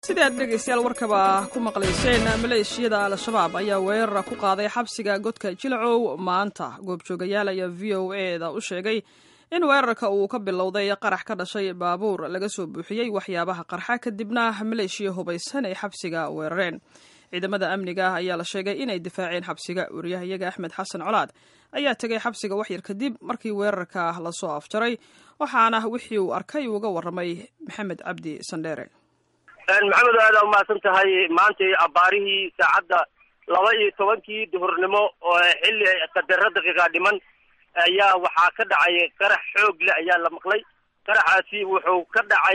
sidii aad dhegaystayaal warkaba ku maqlayseen maleeshiyada al-shabaab ayaa weerara ku qaaday xabsiga godka jilcow maanta goobjoogayaal ayaa v o e da u sheegay in weerarka uu ka bilowday qarax ka dhashay baabuur laga soo buuxiyey waxyaabaha qarxa kadibna maleeshiya hubaysan ay xabsiga weerareen ciidamada amniga ayaa la sheegay inay difaaceen xabsiga wariyahayaga axmed xasan colaad ayaa tegay xabsiga waxyar kadib markii weerarka lasoo afjaray waxaana wixii uu arkay uga warramay maxamed cabdi sandheere maxamed aada umahadsan tahay maantay abbaarihii saacadda laba iyo tobankii duhurnimo oo xilli qadaro daqiiqa dhiman ayaa waxaa ka dhacay qarax xoog leh ayaa la maqlay qaraxaasi wuxuu ka dhacay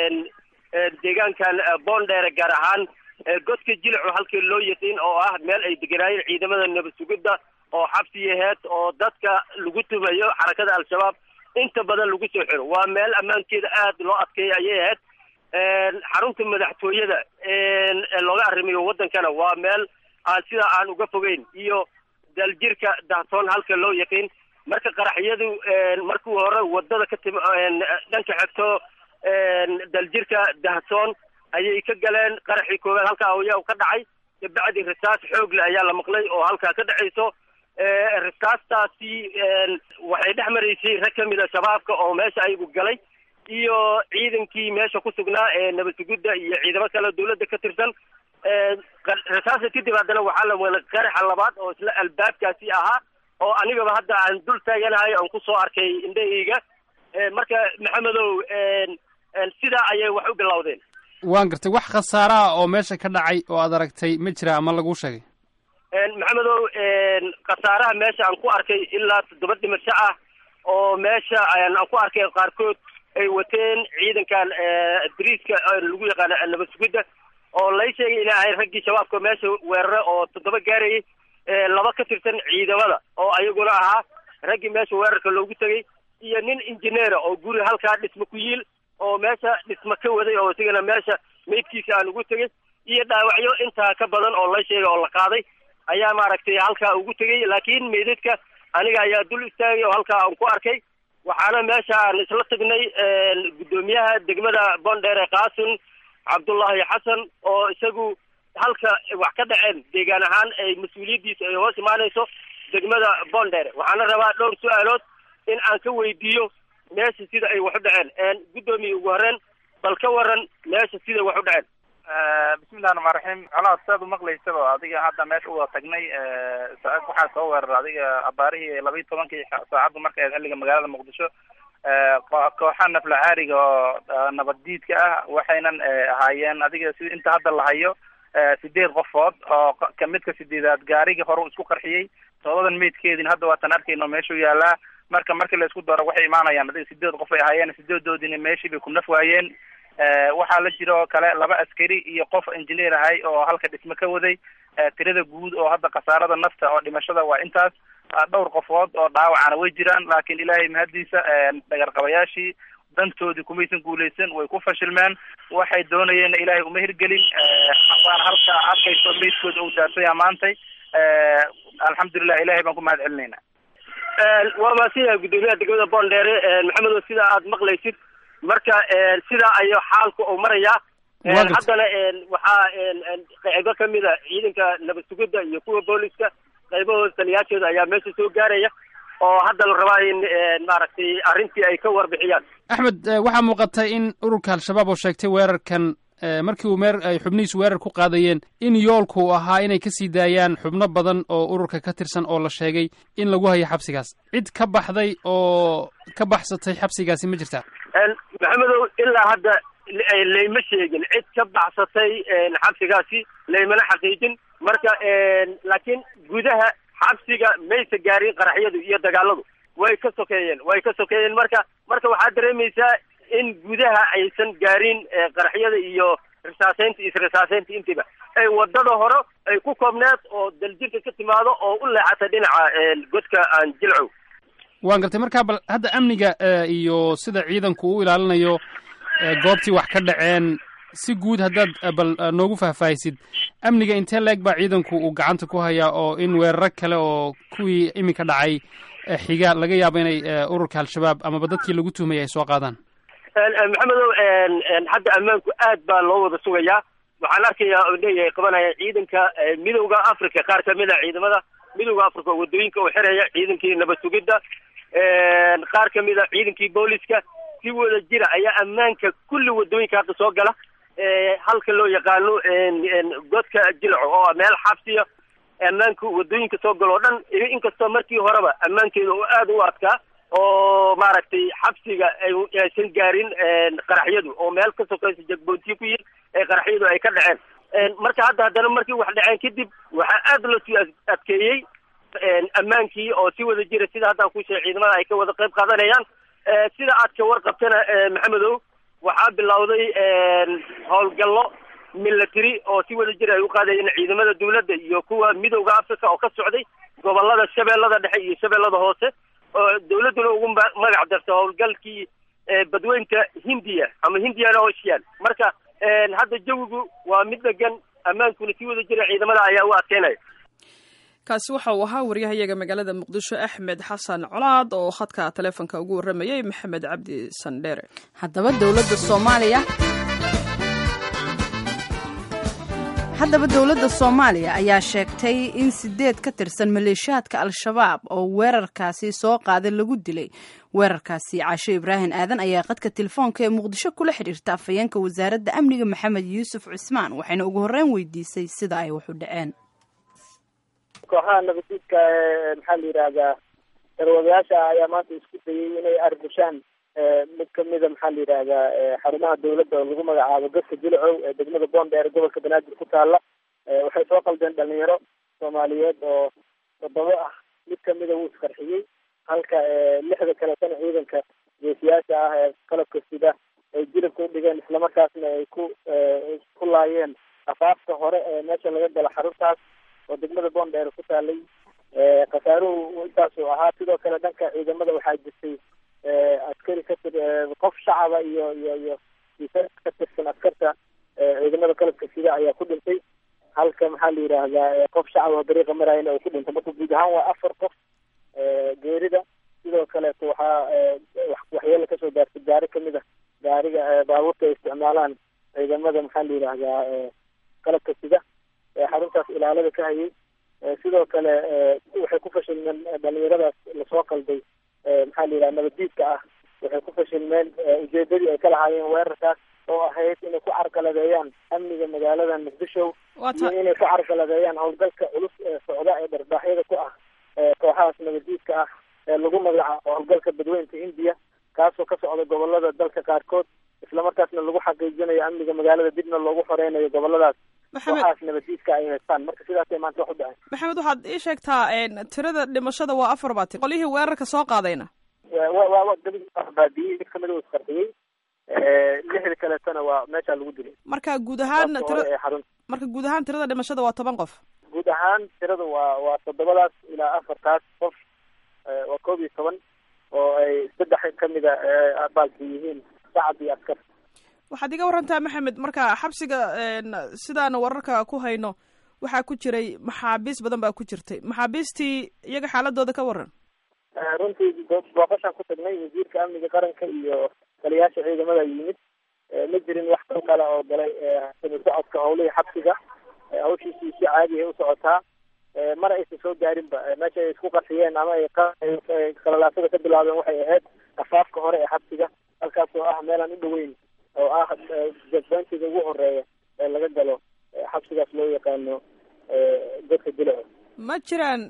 deegaankan boondheere gaar ahaan godka jilcu halkii loo yaqiin oo ah meel ay deganaayeen ciidamada nabad sugidda oo xabsi yaheed oo dadka lagu tumayo xarakada al-shabaab inta badan lagu soo xiro waa meel ammaankeeda aada loo adkeeya ayay ahayd xarunta madaxtooyada looga arrimayo waddankana waa meel aan sidaa aan uga fogeyn iyo daljirka dahsoon halka loo yaqiin marka qaraxyadu markii hore wadada ka tim dhanka xigto daljirka dahsoon ayay ka galeen qaraxii koowaad halkaa ayaa ka dhacay kabacdi risaas xoogle ayaa la maqlay oo halkaa ka dhacayso risaastaasi waxay dhex maraysay rag ka mid a shabaabka oo meesha ayagu galay iyo ciidankii meesha ku sugnaa ee nabad sugidda iyo ciidamo kale dawladda ka tirsan risaasta kadib haddana waxaa la welay qaraxa labaad oo isla albaabkaasi ahaa oo anigaba hadda aan dul taaganahay oon kusoo arkay indhahayga marka maxamedow sidaa ayay wax u bilowdeen waan gartay wax khasaare ah oo meesha ka dhacay oo aad aragtay ma jira ama laguu sheegay maxamedow khasaaraha meesha aan ku arkay ilaa toddoba dhimasho ah oo meesha aan ku arkay qaarkood ay wateen ciidankan dariiska lagu yaqaano nabad sugidda oo lay sheegay inay ahay raggii shabaabka meesha weerare oo toddoba gaarayay laba ka tirsan ciidamada oo ayaguna ahaa raggii meesha weerarka loogu tegay iyo nin injineera oo guri halkaa dhisma ku yiil oo meesha dhisma ka waday oo isigana meesha meydkiisa aan ugu tegay iyo dhaawacyo intaa ka badan oo la sheegay oo la qaaday ayaa maaragtay halkaa ugu tegay laakiin meydadka aniga ayaa dul istaagay oo halkaa aan ku arkay waxaana meesha aan isla tagnay guddoomiyaha degmada boondheere qaasim cabdullaahi xasan oo isagu halka wax ka dhaceen deegaan ahaan ay mas-uuliyaddiisa ay hoos imaanayso degmada boondheere waxaana rabaa dhowr su-aalood in aan ka weydiiyo meesha sida ay wax u dhaceen guddoomiye ugu horeen bal ka waran meesha siday wax u dhaceen bismillahi raxmaan raxiim colaad saad umaqlaysaba adiga hadda meesha uwada tagnay waxaa soo weerar adiga abaarihii laba iyo tobankii saacaddu marka aed xilliga magaalada muqdisho kooxa nafla caariga oo nabaddiidka ah waxaynan ahaayeen adiga sida inta hadda la hayo sideed qofood oo kamidka sideedaad gaarigii hore isku qarxiyey toobadan meydkeediina hadda waatan arkayno meeshuu yaalaa marka markii la isku daro waxay imaanayaan adiga sideed qof ay ahaayeen sideedoodiina meeshii bay ku naf waayeen waxaa la jira oo kale laba askari iyo qof engineer ahay oo halka dhisme ka waday tirada guud oo hadda khasaarada nafta oo dhimashada waa intaas dhowr qofood oo dhaawacana way jiraan laakiin ilaahay mahaddiisa dhagarqabayaashii dantoodii kumaysan guulaysan way ku fashilmeen waxay doonayeenna ilaahay uma hirgelin waana halka arkayso meydkooda uu daarsaya maantay alxamdulilah ilahay baan ku mahad celinayna waa maasiya guddoomiyaha degmada boondheere maxamedo sidaa aad maqlaysid marka sidaa ayo xaalku uu marayaa haddana waxaa qaybo kamid a ciidanka nabad sugidda iyo kuwa booliska qaybahooda taliyaashooda ayaa meesha soo gaaraya oo hadda la rabaa in maaragtay arrintii ay ka warbixiyaan axmed waxaa muuqatay in ururka al-shabaab oo sheegtay weerarkan markii uu meer ay xubnihiisu weerar ku qaadayeen in yoolku uu ahaa inay kasii daayaan xubno badan oo ururka ka tirsan oo la sheegay in lagu hayo xabsigaas cid ka baxday oo ka baxsatay xabsigaasi ma jirtaa maxamedow ilaa hadda layma sheegin cid ka baxsatay xabsigaasi laymana xaqiijin marka laakiin gudaha xabsiga maysa gaarin qaraxyadu iyo dagaaladu way ka sokeeyeen way ka sokeeyeen marka marka waxaad dareemaysaa in gudaha aysan gaarin qaraxyada iyo risaaseynta isrisaaseynta intiiba ay wadada hore ay ku koobneed oo daljirka ka timaado oo u leexata dhinaca godka aan jilcow waan gartay markaa bal hadda amniga iyo sida ciidanku u ilaalinayo goobtii wax ka dhaceen si guud haddaad bal noogu faahfaahisid amniga intee leeg baa ciidanku uu gacanta ku hayaa oo in weeraro kale oo kuwii iminka dhacay xiga laga yaabo inay ururka al-shabaab amaba dadkii lagu tuhmayay ay soo qaadaan maxamedow hadda ammaanku aad baa loo wada sugayaa waxaan arkayaa oo leeyahay qabanaya ciidanka midowda africa qaar kamid a ciidamada midowda africa oo wadooyinka u xiraya ciidankii nabad sugidda qaar kamid a ciidankii booliska si wada jira ayaa ammaanka kulli wadooyinka hadda soo gala halka loo yaqaano godka jilco oo meel xabsiya ammaanka wadooyinka soo galo o dhan inkastoo markii horeba ammaankeeda oo aada u adkaa oo maaragtay xabsiga aysan gaarin qaraxyadu oo meel ka sokaysa jagboontiyo ku yihin ee qaraxyadu ay ka dhaceen marka hadda haddana markii wax dhaceen kadib waxaa aada loo sii adkeeyey ammaankii oo si wada jira sida haddaan ku sheegay ciidamada ay ka wada qayb qaadanayaan sida aad ka warqabtana maxamedow waxaa bilowday howlgallo military oo si wada jir ay u qaadayeen ciidamada dawladda iyo kuwa midowda africa oo ka socday gobolada shabeellada dhexe iyo shabeellada hoose oo dawladduna ugu magac darta howlgalkii badweynta hindiya ama hindian ocean marka hadda jawigu waa mid degan ammaankuna si wada jira ciidamada ayaa u adkeynaya kaasi waxa uu ahaa waryahayaga magaalada muqdisho axmed xasan colaad oo khadka taleefonka ugu warramayay maxamed cabdi sandheere haddaba dowladda soomaaliya haddaba dowladda soomaaliya ayaa sheegtay in sideed ka tirsan maleeshiyaadka al-shabaab oo weerarkaasi soo qaaday lagu dilay weerarkaasi caasho ibraahim aadan ayaa qadka telefoonka ee muqdisho kula xidhiirta afhayeenka wasaaradda amniga maxamed yuusuf cusmaan waxayna ugu horreyn weydiisay sida ay wax u dhaceen kooxaha nabadiidka maxaa la yidhaahdaa darwadayaasha ayaa maanta isku dayay inay arbushaan mid kamida maxaa la yidhaahdaa xarumaha dawladda oo lagu magacaabo gadka jilcow ee degmada boondheer gobolka banaadir ku taala waxay soo qaldeen dhalinyaro soomaaliyeed oo toddoba ah mid kamida wuu isqarxiyey halka lixda kaletana ciidanka geesiyaasha ah ee qalabka sida ay jilibka udhigeen islamarkaasna ay ku ku laayeen afaafka hore ee meesha laga gala xaruntaas oo degmada boondheer ku taalay khasaaruhu intaasuu ahaa sidoo kale dhanka ciidamada waxaa jirtay askari katir qof shacaba iyo iyo iyo ka tirsan askarta ciidamada qalabka sida ayaa ku dhintay halka maxaa la yidhaahdaa qof shacab oo dariiqa marayana uu ku dhintay marka guud ahaan waa afar qof geerida sidoo kaleeto waxaa waxyeelo kasoo gaartay gaari kamid a gaariga baabuurta ay isticmaalaan ciidamada maxaa la yidhaahdaa qalabka sida xaruntaas ilaalada ka hayay sidoo kale waxay ku fashilmeen dhalinyaradaas lasoo qalday maxaa la yidhaha nabadiidka ah waxay ku fashilmeen ujeedadii ay ka lahaayeen weerarkaas oo ahayd inay ku carqaladeeyaan amniga magaalada muqdisho iyo inay ku carqaladeeyaan howlgalka culus ee socda ee dharbaaxyada ku ah kooxahaas nabadiidka ah ee lagu magacaabo howlgalka badweynta hindiya kaasoo ka socda gobolada dalka qaarkood islamarkaasna lagu xaqiijinayo amniga magaalada dibna loogu xoreynayo goboladaas waxaas nabadiidka ay haystaan marka sidaasay maanta wax u dhaceen maxamed waxaad ii sheegtaa tirada dhimashada waa afar baa tir qolyihii weerarka soo qaadayna wa baadiyey mid kamida uu isqarxiyey lixda kaleetana waa meeshaa lagu dilay marka guud ahaan tira marka guud ahaan tirada dhimashada waa toban qof guud ahaan tirada waa waa toddobadaas ilaa afartaas qof waa koob iyo toban oo ay saddex kamida baalki yihiin shacab iyo askar waxaad iga warantaa maxamed marka xabsiga sidaan wararka ku hayno waxaa ku jiray maxaabiis badan baa ku jirtay maxaabiistii iyaga xaaladooda ka waran runtii booqashaan ku tagnay wasiirka amniga qaranka iyo taliyaasha ciidamada yimid ma jirin wax kan kale oo galay sami socodka howlihii xabsiga hawshiisii si caadi ay u socotaa mana aysan soo gaarinba meesha ay isku qarxiyeen ama ay qalalaasada ka bilaabeen waxay ahayd afaafka hore ee xabsiga halkaas oo ah meelaan u dhaweyn oo ah jadbantiga ugu horeeya ee laga galo xabsigaas loo yaqaano dadka dilaco ma jiraan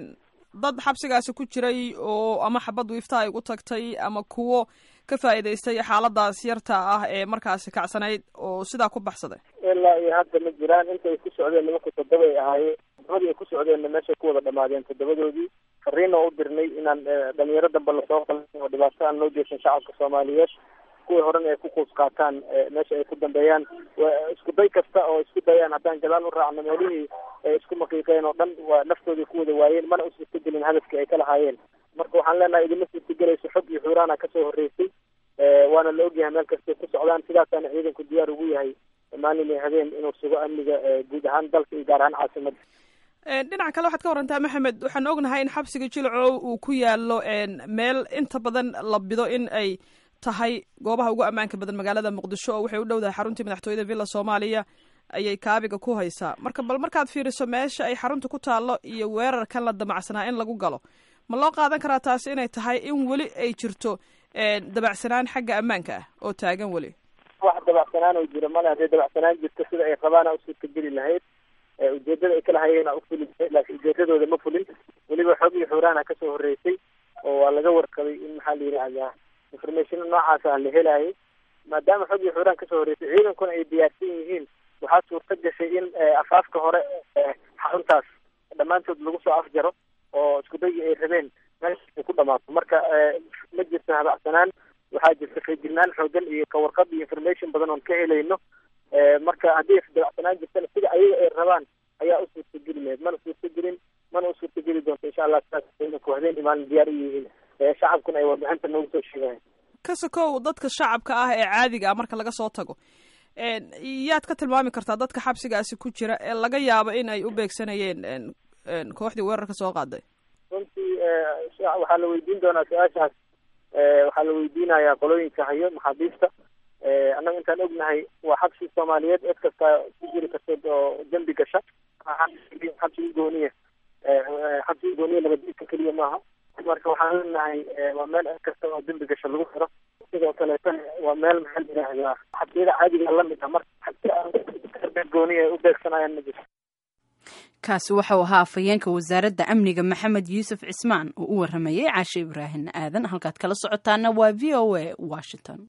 dad xabsigaasi ku jiray oo ama xabad wiifta ay u tagtay ama kuwo ka faa'iidaystay xaaladaas yarta ah ee markaasi kacsanayd oo sidaa ku baxsaday ilaa iyo hadda ma jiraan inta ay ku socdeen nimanka toddoba ay ahaayeen toddobadii ay ku socdeenna meeshay ku wada dhamaadeen toddobadoodii fariina u dirnay inaan dhalinyaro dambe lasoo qalin oo dhibaato aan loo jeeshin shacabka soomaaliyeed kuwii horena ay ku kuus qaataan meesha ay ku dambeeyaan isku day kasta oo isku dayaan haddaan gadaal u raacno meelihii ay isku maqiiqeen oo dhan waa naftoodii ku wada waayeen mana u suurtagelin hadafkii ay ka lahaayeen marka waxaan leenahay idinma suurtagelayso xog iyo xuuraana kasoo horreysay waana la ogyahay meel kastay ku socdaan sidaasaana ciidanku diyaar ugu yahay maalin iyo habeen inuu sugo amniga guud ahaan dalka iyo gaar ahaan caasimadda dhinaca kale waxaad ka warantaa maxamed waxaan ognahay in xabsiga jilcow uu ku yaalo meel inta badan la bido in ay tahay goobaha ugu ammaanka badan magaalada muqdisho oo waxay u dhowdahay xaruntii madaxtooyada villa soomaaliya ayay kaabiga ku haysaa marka bal markaad fiiriso meesha ay xarunta ku taallo iyo weerarkan la damacsanaa in lagu galo ma loo qaadan karaa taasi inay tahay in weli ay jirto dabacsanaan xagga ammaanka ah oo taagan weli wax dabacsanaan oo jiro male hadday dabacsanaan jirto sida ay rabaana usuurtageli lahayd ujeedada ay kala hayeena ufuli lahayd laakiin ujeedadooda ma fulin weliba xoog iyo xuuraana kasoo horreysay oo waa laga warqabay in maxaa la yidhaahdaa information noocaas ah la helaayay maadaama xoog iyo xuuraan kasoo horreysay ciidankuna ay diyaarsan yihiin waxaa suurta gashay in afaafka hore xaruntaas dhammaantood lagu soo afjaro oo isku daygi ay rabeen meesha ay ku dhamaato marka ma jirto habacsanaan waxaa jirta feejignaan xoogan iyo kawarqab iyo information badan oon ka helayno marka haddii dabacsanaan jirtana sida ayaga ay rabaan ayaa u suurtageli lahayd mana suurtagelin mana u suurtageli doonto insha allah sidaas ciidanku habeen imaalin diyaar u yihiin shacabkuna ay warbixinta noogu soo sheegayan ka sokow dadka shacabka ah ee caadiga ah marka laga soo tago yaad ka tilmaami kartaa dadka xabsigaasi ku jira ee laga yaabo in ay u beegsanayeen kooxdii weerarka soo qaaday runtii waxaa la weydiin doonaa su-aashaas waxaa la weydiinayaa qolooyinka hayo maxaabiista annaga intaan ognahay waa xabsi soomaaliyeed cid kasta ku jiri karta oo dembi gasha xabsiga gooniya xabsiga gooniya labadiidka keliya maaha marka waxaan leenahay waa meel cid kasta oo dembi gasha lagu xiro sidoo kaleetana waa meel maxaa la yidhaahdaa xabsiyada caadiga lamid ah marka xabsiya gooniya ay u beegsanayaan ma jirto kaasi waxau ahaa afhayeenka wasaaradda amniga maxamed yuusuf cismaan oo u waramayay caashe ibraahim aadan halkaad kala socotaana waa v o a washington